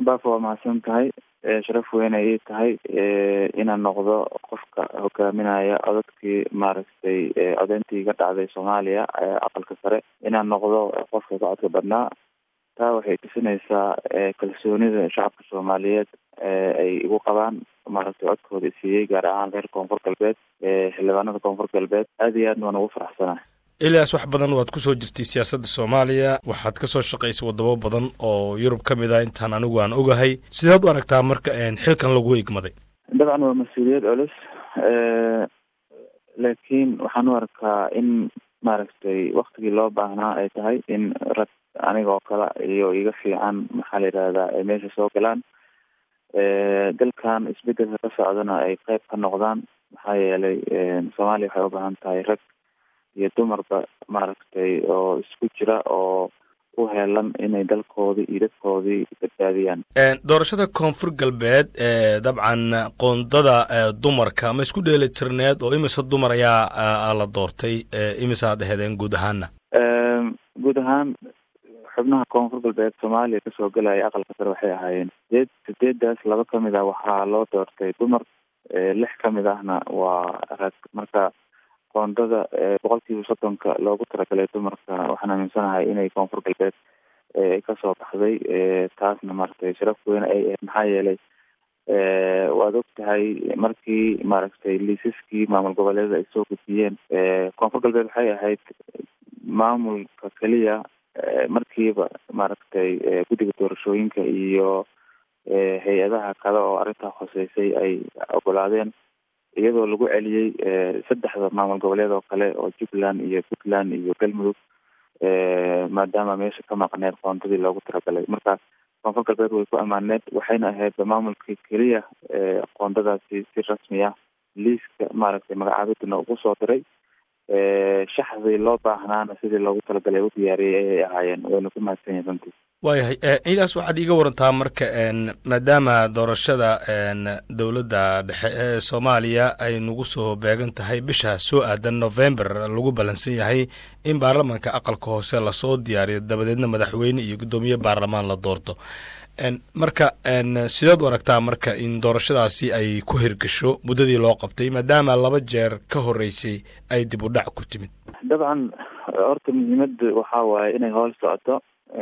baafa waa mahadsan tahay sharaf weyne ii tahay inaan noqdo qofka hogaaminaya codadkii maaragtay codeyntii ka dhacday soomaaliya aqalka sare inaan noqdo qofka ka codka badnaa taa waxay tusinaysaa kalsoonida shacabka soomaaliyeed ay igu qabaan maaragtay codkooda siiyey gaar ahaan reer koonfur galbeed xildhibaanada koonfur galbeed aad iyo aadna waan ugu faraxsanahay elias wax badan waad kusoo jirtay siyaasadda soomaaliya waxaad kasoo shaqaysay wadamo badan oo yurub ka mid ah intaan anigu aan ogahay sideed u aragtaa marka xilkan lagu igmaday dabcan waa mas-uuliyad culus laakiin waxaan u arkaa in maaragtay waktigii loo baahnaa ay tahay in rag aniga oo kale iyo iga fiican maxaa la yidhahdaa ay meesha soo galaan dalkan isbedelka ka socdana ay qeyb ka noqdaan maxaa yeelay soomaaliya waxay u baahan tahay rag iyo dumarba maaragtay oo isku jira oo u heelan inay dalkoodii iyo dadkoodii badbaadiyaan doorashada koonfur galbeed dabcan qoondada dumarka ma isku dheeli tirneed oo imise dumar ayaa la doortay imise aad ahedeen guud ahaana guud ahaan xubnaha koonfur galbeed soomaaliya kasoo gelaya aqalka sare waxay ahaayeen sideed sideedaas laba kamid ah waxaa loo doortay dumar lix kamid ahna waa rag marka qoondada boqolkiiba soddonka loogu talagalay dumarka waxaan aaminsanahay inay koonfur galbeed ay kasoo baxday taasna maaragtay sharaf weyne ay ahayd maxaa yeelay waad og tahay markii maaragtay liisaskii maamul goboleeda ay soo gudbiyeen koonfur galbeed waxay ahayd maamulka keliya markiiba maaragtay guddiga doorashooyinka iyo hay-adaha kale oo arrintaa hoseysay ay ogolaadeen iyadoo lagu celiyey saddexda maamul goboleed oo kale oo jubbaland iyo puntland iyo galmudug maadaama meesha ka maqneed qoondadii loogu talagalay marka koonfur galbeed way ku ammaaneed waxayna ahayd maamulkii keliya qoondadaasi si rasmi ah liiska maaragtay magacaabidina ugu soo diray shaxdii loo baahnaana sidii loogu talagalay u diyaariyey ayay ahaayeen wayna ku mahadsan yahin runtii waayahay ilaas waxaad iiga warantaa marka maadaama doorashada dowladda dhexe ee soomaaliya ay nagu soo beegan tahay bisha soo aadan november lagu ballansan yahay in baarlamanka aqalka hoose lasoo diyaariyo dabadeedna madaxweyne iyo guddoomiye baarlamaan la doorto marka sideed u aragtaa marka in doorashadaasi ay ku hirgasho muddadii loo qabtay maadaama laba jeer ka horeysay ay dib u dhac ku timid dabcan horta muhiimada waxaa waaye inay hool socoto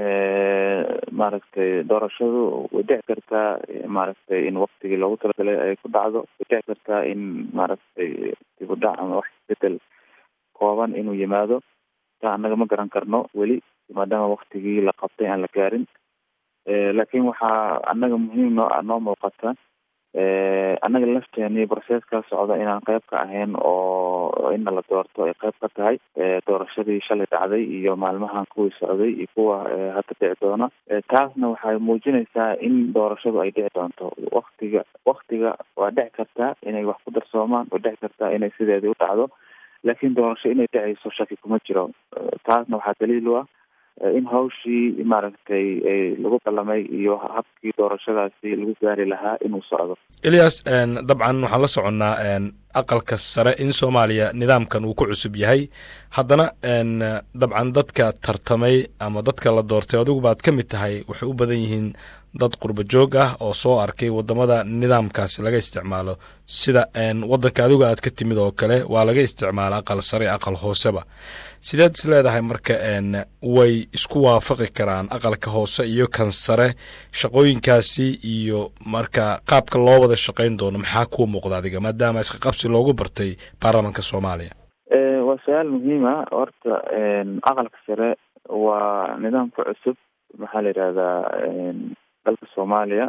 maaragtay doorashadu way dhici kartaa maaragtay in waktigii loogu talagalay ay ku dhacdo way dhici kartaa in maaragtay dib u dhac ama wax isbedel kooban inuu yimaado taa annaga ma garan karno weli maadaama waktigii la qabtay aan la gaarin laakiin waxaa annaga muhiim noo noo muuqata annaga lafteeni processka socda inaan qayb ka ahayn oo ina la doorto ay qayb ka tahay doorashadii shalay dhacday iyo maalmahan kuwii socday iyo kuwa hadda dhici doona taasna waxay muujinaysaa in doorashadu ay dhici doonto waktiga waktiga waa dhici kartaa inay wax ku darsoomaan waa dhici kartaa inay sideedii u dhacdo laakiin doorasho inay dhacayso shaki kuma jiro taasna waxaa daliil u ah in hawshii maaragtay lagu ballamay iyo habkii doorashadaasi lagu gaari lahaa inuu socdo elias dabcan waxaan la soconnaa aqalka sare in soomaaliya nidaamkan uu ku cusub yahay haddana dabcan dadka tartamay ama dadka la doortay adigu baad ka mid tahay waxay u badan yihiin dad qurba joog ah oo soo arkay wadamada nidaamkaasi laga isticmaalo sida wadanka adigu aad ka timid oo kale waa laga isticmaala aqal sare aqal hooseba sideed is leedahay marka way isku waafaqi karaan aqalka hoose iyo kan sare shaqooyinkaasi iyo marka qaabka loo wada shaqayn doono maxaa kuu muuqda adiga maadaama iska qabsi loogu bartay baarlamanka soomaaliya waa su-aal muhiima horta aqalka sare waa nidaamka cusub maxaa la yidhahdaa dalka soomaaliya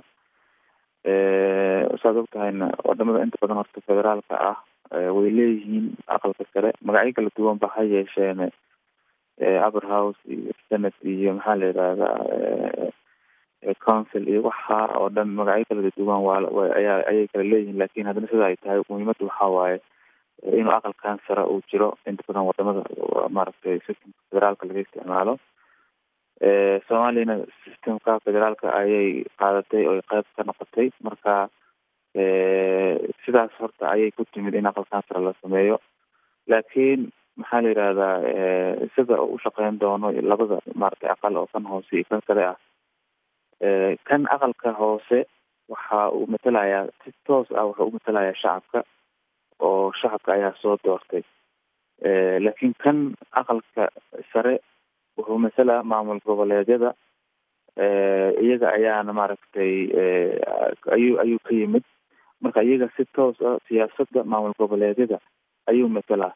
saad og tahayna wadamada inta badan horta federaalka ah way leeyihiin aqalka sare magacyo kala duwan ba ha yeesheen upper house iyo senate iyo maxaa la yidhahdaa council iyo waxa oo dhan magacyo kala duwan waa ayaa ayay kala leeyihiin lakin haddana sida ay tahay muhiimadda waxaa waaye inuu aqalkan sare uu jiro inta badan wadamada maaragtay systemka federaalka laga isticmaalo soomaaliyana systemka federaalka ayay qaadatay oo qayb ka noqotay marka sidaas horta ayay ku timid in aqalkan sare la sameeyo laakiin maxaa la yidhahdaa sida u shaqeyn doono labada maaragtay aqal oo kan hoose iyo kan sare ah kan aqalka hoose waxa uu matelayaa si toos ah wuxuu u matelayaa shacabka oo shacabka ayaa soo doortay laakiin kan aqalka sare wuxuu masalaa maamul goboleedyada iyaga ayaana maaragtay ayuu ayuu ka yimid marka iyaga si toos ah siyaasadda maamul goboleedyada ayuu matelaa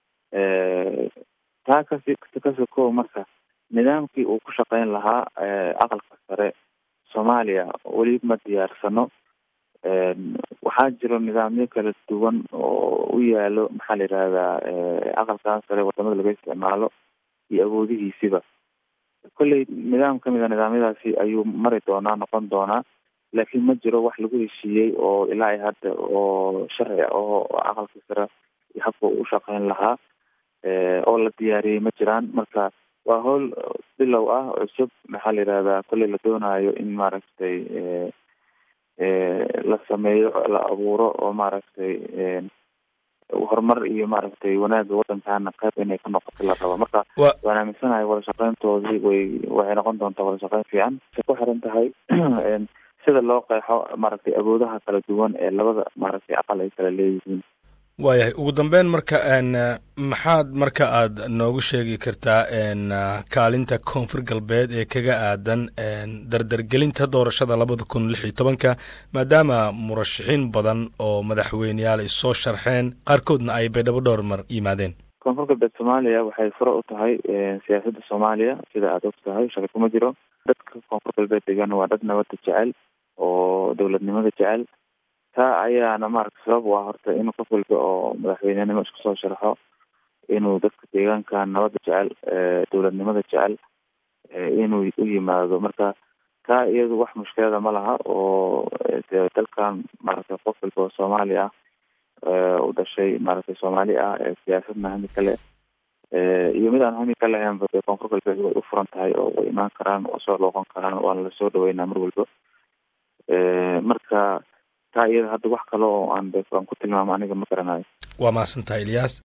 taa kasi kasi kow marka nidaamkii uu ku shaqeyn lahaa aqalka sare soomaaliya weli ma diyaarsano waxaa jiro nidaamyo kala duwan oo u yaalo maxaa la yidhahdaa aqalkan sare wadamada laga isticmaalo iyo awoodihiisiba kolley nidaam kamid a nidaamyadaasi ayuu mari doonaa noqon doonaa laakiin ma jiro wax lagu heshiiyey oo ilaa i hadda oo sharci ah oo aqalka sare habka u shaqeyn lahaa oo la diyaariyey ma jiraan marka waa howl bilow ah cusub maxaa la yidhahdaa kolley la doonayo in maaragtay la sameeyo la abuuro oo maaragtay horumar iyo maaragtay wanaagga waddankana qayb inay ka noqoto la rabo marka waan aaminsanahay wada shaqeyntoodii way waxay noqon doontaa wada shaqeyn fiican waxay ku xiran tahay sida loo qeexo maaragtay awoodaha kala duwan ee labada maaragtay aqal ay kala leeyihiin waayahay ugu dambeyn marka maxaad marka aad noogu sheegi kartaa kaalinta koonfur galbeed ee kaga aadan dardargelinta doorashada labada kun lix iyo tobanka maadaama murashaxiin badan oo madaxweyneyaal ay soo sharxeen qaarkoodna ay baydhabo dhowr mar yimaadeen koonfur galbeed soomaaliya waxay fure u tahay siyaasadda soomaaliya sida aada og tahay shaki kuma jiro dadka koonfur galbeed degan waa dad nabadda jecel oo dowladnimada jecel taa ayaana maaragta sabab u ah horta inuu qof walba oo madaxweynenimo isku soo sharxo inuu dadka deegaanka nabadda jecel dowladnimada jecel inuu u yimaado marka taa iyadu wax mushkilada ma laha oo de dalkan maaragtay qof walba oo soomaali ah u dhashay maaragtay soomaali ah ee siyaasadna hami kale iyo mid aan hami ka lahaynba dee koonfur galbeed way u furan tahay oo way imaan karaan oo soo looqan karaan waana lasoo dhaweynaa mar walba marka taa iyada hadda wax kale oo aan aan ku tilmaamo aniga ma garanayo waa mahadsantahay ilyaas